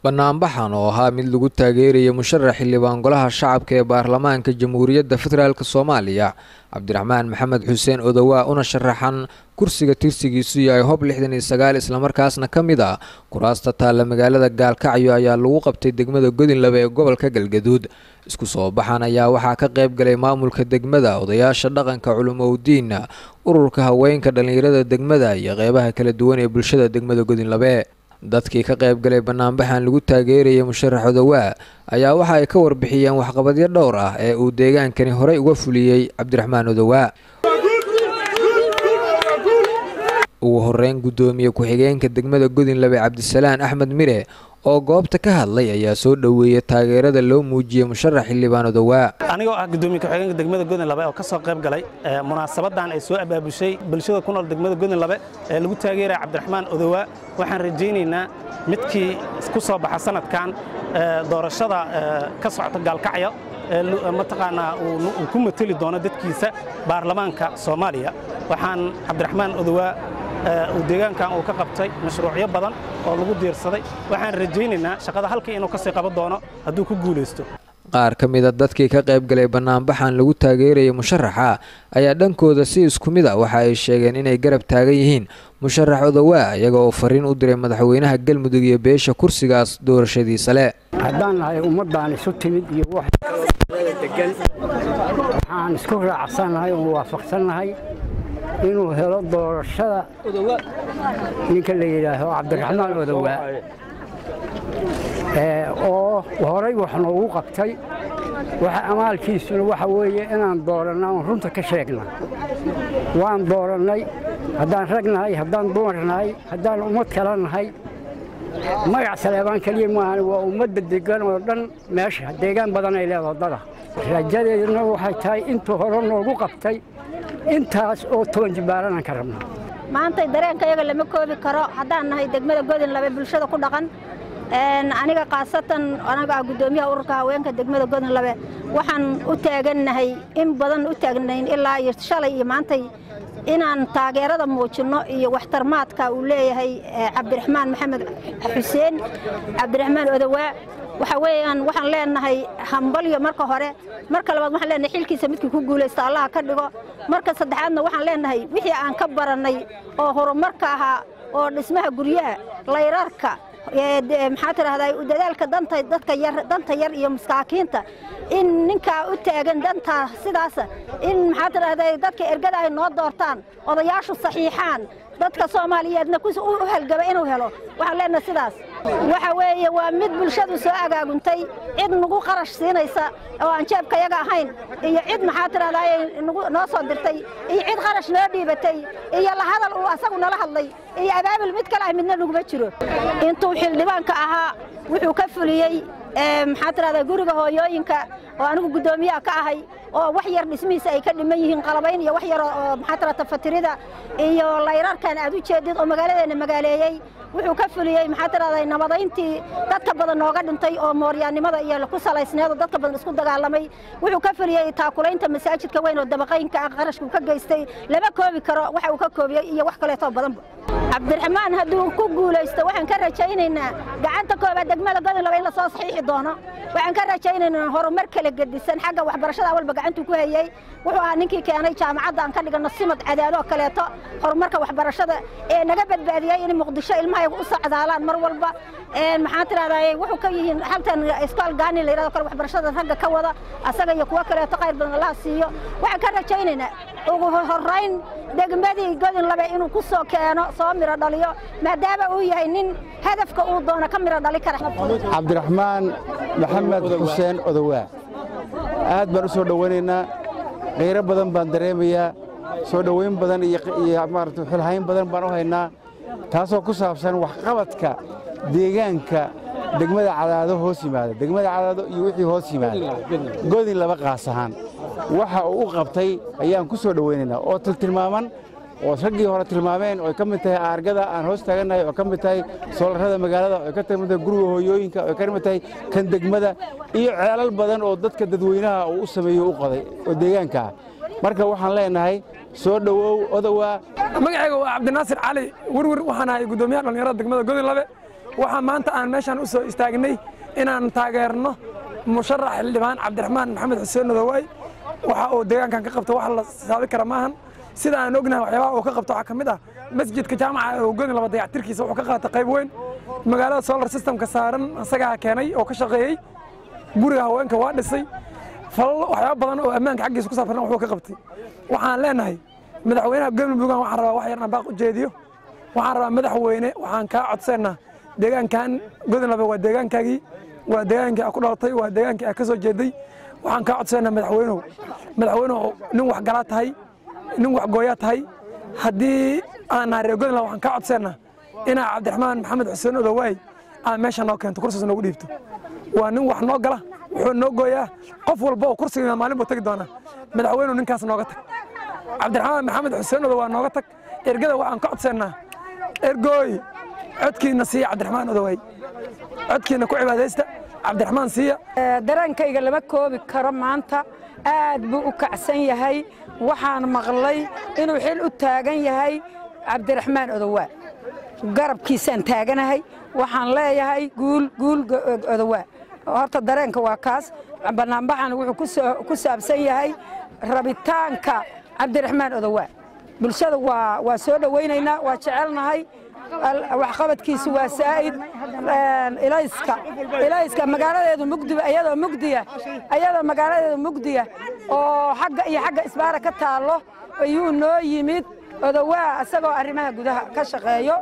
banaanbaxan oo ahaa mid lagu taageeraya musharax xildhibaan golaha shacabka ee baarlamaanka jamhuuriyadda federaalk soomaaliya cabdiraxmaan maxamed xuseen odowaa una sharaxan kursiga tirsigiisu yahay hob lixdan iyo sagaal islamarkaasna ka mid ah kuraasta taalla magaalada gaalkacyo ayaa lagu qabtay degmada godinlaba ee gobolka galgaduud isku soo baxan ayaa waxaa ka qayb galay maamulka degmada odayaasha dhaqanka culumowdiina ururka haweenka dhallinyarada degmada iyo qeybaha kala duwan ee bulshada degmada godinlabe dadkii ka qayb galay banaanbaxan lagu taageerayay musharax odowaa ayaa waxa ay ka warbixiyeen waxqabadyo dhowr ah ee uu deegaankani horey uga fuliyey cabdiraxmaan odowaa ugu horeyn guddoomiye ku-xigeenka degmada godinlabe cabdisalaan axmed mire oo goobta ka hadlay ayaa soo dhoweeyey taageerada loo muujiyey musharax xildhibaan odowaa anigoo ah gudoomiye ku-xigeenka degmada godinlabe oo ka soo qayb galay munaasabadan ay soo abaabushay bulshada ku nool degmada godinlabe ee lagu taageeraya cabdiraxmaan odowaa waxaan rajaynaynaa midkii ku soo baxa sanadkan doorashada ka socota gaalkacyo mataqaanaa uu ku mateli doono dadkiisa baarlamaanka soomaaliya waxaan cabdiraxmaan odowaa uu deegaankan uu ka qabtay mashruucyo badan oo lagu diirsaday waxaan rajaynaynaa shaqada halkii inuu ka sii qaban doono hadduu ku guulaysto qaar ka mida dadkii ka qayb galay banaanbaxan lagu taageerayay musharaxa ayaa dhankooda si isku mid a waxa ay sheegeen inay garab taagan yihiin musharax odowaa iyaga oo fariin u diray madaxweynaha galmudug iyo beesha kursigaas doorashadiisa le haddaan nahay ummaddaan isu timid iyo wax degan waxaan isku raacsannahay oon waafaqsannahay inuu helo doorashada ninka la yidhaaho cabdiraxmaan odowaa oo horay wax noogu qabtay waxa amaalkiisuna waxa weeye inaan dooranna oon runta ka sheegna waan doorannay haddaan rag nahay haddaan dumar nahay haddaan ummad kala nahay magac saleebaan keliya maahan waa ummadda degan oo dhan meesha deegaan badan ay leedaho dada rajadeeduna waxay tahay intuu hore noogu qabtay intaas oo toban jibaaranaan ka rabna maantay dareenka iyaga lama koobi karo haddaan nahay degmada godinlabe bulshada ku dhaqan aniga khaasatan anaga ah guddoomiyaha ururka haweenka degmada godinlabe waxaan u taagannahay in badan u taagnayn ilaa iyo shalay iyo maantay inaan taageerada muujinno iyo waxtarmaadka uu leeyahay cabdiraxmaan maxamed xuseen cabdiraxmaan odowaa waxa weeyaan waxaan leenahay hambalyo marka hore marka labaad waxaan leenahay xilkiisa midkii ku guulaysta allaha ka dhigo marka saddexaadna waxaan leenahay wixii aan ka barannay oo horumarka ahaa oo dhismaha guryaha layrarka maxaa tidhahdaa dadaalka danta dadka yar danta yar iyo masaakiinta in ninkaa u taagan dantaa sidaasa in maxaa tidhahdaa dadka ergada ay noo doortaan odayaashu saxiixaan dadka soomaaliyeedna u halgaba inuu helo waxaan leenahay sidaas waxa weeye waa mid bulshadu soo agaaguntay cid nagu qarash siinaysa oo aan jeebka yaga ahayn iyo cid maxaa tidhahdaa noo soo dirtay iyo cid qarash noo dhiibatay iyo la hadal uu asagu nala hadlay iyo abaabul mid kale ah midna naguma jiro intuu xildhibaanka ahaa wuxuu ka fuliyey maxaa tidhahdaa guriga hooyooyinka oo anigu guddoomiyaha ka ahay oo wax yar dhismihiisa ay ka dhiman yihiin qalabayn iyo wax yar oo maxaa tidhahdaa fatirida iyo layrarkan aad u jeedid oo magaaladeena magaaleeyey wuxuu ka fuliyey maxaa tidhahdaa nabadayntii dadka badan nooga dhintay oo mooryaannimada iyo ku salaysneed oo dadka badan isku dagaalamay wuxuu ka fuliyey taakulaynta masaajidka weyn oo dabaqaynka ah qarashku ka geystay lama koobi karo waxa uu ka koobiyey iyo wax kaleetoo badanba cabdiraxmaan hadduu ku guulaysto waxaan ka rajaynaynaa gacanta koobaad degmada godinlaba in la soo saxiixi doono waxaan ka rajaynaynaa horumar kala gedisan xagga waxbarashada walba gacantuu ku hayey wuxuu ahaa ninkii keenay jaamacadda aan ka dhigano simad cadaado oo kaleeto horumarka waxbarashada ee naga badbaadiyey in muqdisho ilmahayagu u socdaalaan mar walba maxaa tidhahdaa wuxuu ka yihiin halkan iskool gaani la yidhahdo kale waxbarashada ragga ka wada asaga iyo kuwo kaleeto qayr badan allaha siiyo waxaan ka rajaynaynaa ugu horrayn degmadii godinlabe inuu ku soo keeno soo miro dhaliyo maadaama uu yahay nin hadafka uu doono ka miro dhali kara cabdiraxmaan maxamed xuseen odowaa aad baan u soo dhowaynaynaa khayro badan baan dareemayaa soo dhowayn badan iyo maarata xilhayn badan baan u haynaa taasoo ku saabsan waxqabadka deegaanka degmada cadaado hoos yimaada degmada cadaado iyo wixii hoos yimaada godin laba qaas ahaan waxa uu u qabtay ayaan ku soo dhowaynaynaa oo tiltilmaaman oo raggii hore tilmaameen oo ay ka mid tahay aargada aan hoos taagannahay oo ka mid tahay soolarrada magaalada oo ay ka mid tahay guriga hooyooyinka oo ay ka mid tahay kan degmada iyo ceelal badan oo dadka dadweynaha uu u sameeyo u qoday oo deegaanka ah marka waxaan leenahay soo dhowow odowaa magacayga waa cabdinaasir cali werwer waxaan ahay guddoomiyaha dhallinyarada degmada godinlabe waxaa maanta aan meeshaan u soo istaagnay inaan taageerno musharax xildhibaan cabdiraxmaan maxamed xuseen odowaay waxa uu deegaankan ka qabta wax la saabi kara maahan sida aan ognahay waxyaabaha uu ka qabto waxaa ka mid ah masjidka jaamaca oo godin laba dayactirkiisa wuxuu ka qaatay qayb weyn magaalada solar systemka saaran isagaa keenay oo ka shaqeeyey guriga haweenka waa dhisay falal waxyaaba badan oo ammaanka xaggiisa ku saabsan wuxuu ka qabtay waxaan leenahay madaxweynaha galmuduggan waxaan rabaa wax yarna baaq u jeediyo waxaan rabaa madaxweyne waxaan kaa codsaynaa deegaankan godin laba waa deegaankaagii waa deegaankii aa ku dhalatay waa deegaankii aa ka soo jeeday waxaan kaa codsaynaa madaxweynuhu madaxweynuhu nin wax galaa tahay nin wax gooyaa tahay haddii aan nahay reer godin laba waxaan kaa codsaynaa inaa cabdiraxmaan maxamed xuseen odowaay aa meesha noo keento kursigaas noogu dhiibto waa nin wax noo gala wuxuu noo gooyaa qof walba oo kursiga maalin buu tagi doonaa madaxweynuhu ninkaas nooga tag cabdiraxmaan maxamed xuseen odowaa nooga tag ergada waxaan ka codsaynaa ergooy codkiina siiya cabdiraxmaan odowaay codkiina ku cibaadaysta cabdiraxmaan siiya dareenkayga lama koobi karo maanta aad buu u kacsan yahay waxaan maqlay inuu xil u taagan yahay cabdiraxmaan odowaa garabkiisaan taaganahay waxaan leeyahay guul guul odowaa horta dareenka waa kaas banaanbaxan wuxuu ku saabsan yahay rabitaanka cabdiraxmaan odowaa bulshada waa soo dhowaynaynaa waa jecelnahay waxqabadkiisu waa saa'id ilayska ilayska magaaladeedu mugdiba ayadoo mugdiya ayadoo magaaladeedu mugdiya oo xagga iyo xagga isbaara ka taallo ayuu noo yimid odowaa isagoo arrimaha gudaha ka shaqeeyo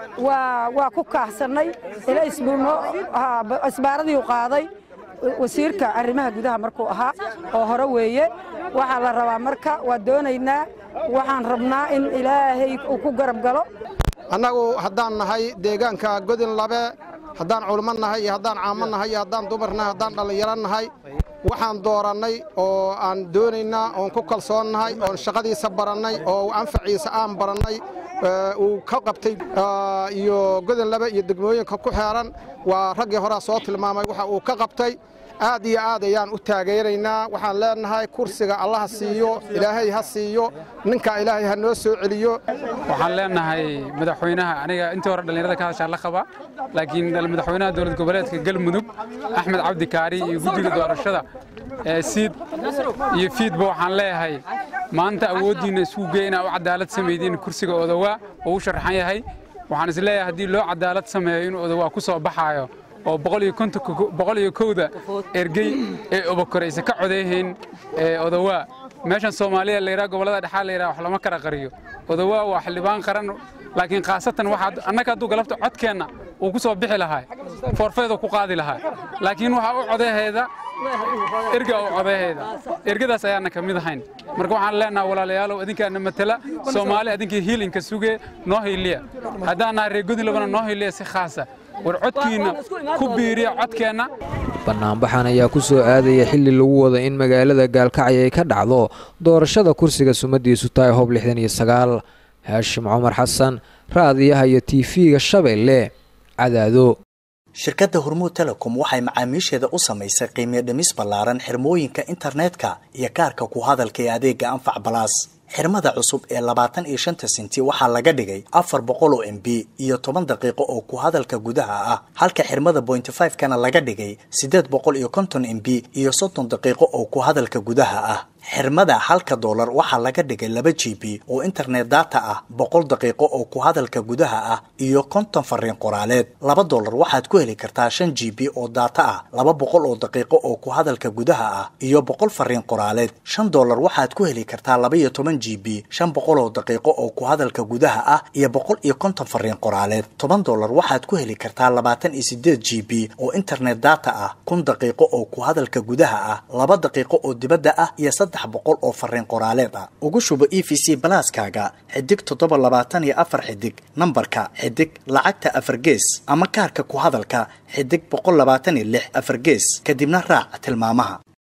waa ku kaahsannay ilays buu noo isbaaradii qaaday wasiirka arrimaha gudaha markuu ahaa oo hore weeye waxaa la rabaa marka waa doonaynaa waxaan rabnaa in ilaahay uu ku garab galo annagu haddaan nahay deegaanka godin labe haddaan culmo nahay iyo haddaan caamo nahay iyo haddaan dumar nahay haddaan dhallinyaro nahay waxaan doorannay oo aan doonaynaa oon ku kalsoonnahay oon shaqadiisa barannay oo anfaciisa aan barannay uu ka qabtay iyo godin labe iyo degmooyinka ku xeeran waa raggii horaa soo tilmaamay waxa uu ka qabtay aad iyo aad ayaan u taageeraynaa waxaan leenahay kursiga allaha siiyo ilaahay ha siiyo ninka ilaahay ha noo soo celiyo waxaan leenahay madaxweynaha aniga intii hore dhallinyarada ka hadashaan la qaba laakiin madaxweynaha dowlad goboleedka galmudug axmed cabdi kaari iyo guddiga doorashada ee siid iyo fiidba waxaan leeyahay maanta awooddiinna isku gey inaa u cadaalad samaydiin kursiga odowaa oo u sharxan yahay waxaan is leeyahay haddii loo cadaalad sameeyo inuu odowaa ku soo baxaayo oo boqol iyo kowda ergey ee obakoraysa ka codeehayn odowaa meeshan soomaaliya layidhaha gobollada dhexaa layidhaha wax lama kala qariyo odowaa waa xildhibaan qaran laakiin khaasatan waxaa annaga hadduu galabta codkeenna uu ku soo bixi lahaa foorfeedu ku qaadi lahaa laakiin waxaa u codeeheeda erga u codeeheeda ergadaas ayaana ka mid ahayn marka waxaan leenaha walaalayaalow idinkaana matala soomaali idinkii hiilinka sugee noo hiiliya haddaan nahay reer godinlabana noo hiiliya si khaasa war codkiinna ku biiriya codkeenna banaanbaxan ayaa ku soo aadaya xilli lagu wada in magaalada gaalkacyo ay ka dhacdo doorashada kursiga sumadiisu tahay hoob lixdan iyo sagaal haashim cumar xasan raadiyaha iyo tiifiga shabeelle cadaado shirkadda hormuud telecom waxay macaamiisheeda u samaysay qiimiyo dhimis ballaaran xirmooyinka internetka iyo kaarka ku hadalka ee adeega anfac balaas xirmada cusub ee labaatan iyo shanta senti waxaa laga dhigay afar boqol oo m b iyo toban daqiiqo oo ku hadalka gudaha ah halka xirmada bointy five kana laga dhigay siddeed boqol iyo konton m b iyo soddon daqiiqo oo ku hadalka gudaha ah xirmada halka doolar waxaa laga dhigay laba g b oo internet data ah boqol daqiiqo oo ku hadalka gudaha ah iyo konton fariin qoraaleed laba doolar waxaad ku heli kartaa shan g b oo data ah laba boqol oo daqiiqo oo ku hadalka gudaha ah iyo boqol fariin qoraaleed shan doolar waxaad ku heli kartaa laba iyo toban g b shan boqol oo daqiiqo oo ku hadalka gudaha ah iyo boqol iyo konton fariin qoraaleed toban doolar waxaad ku heli kartaa labaatan iyo sideed g b oo internet data ah kun daqiiqo oo ku hadalka gudaha ah laba daqiiqo oo dibadda ah iyo boqol oo fariin qoraaleed ah ugu shubo e v c balaaskaaga xidig toddoba labaatan iyo afar xidig nambarka xidig lacagta afar gees ama kaarka ku hadalka xidig boqol labaatan iyo lix afar gees kadibna raac tilmaamaha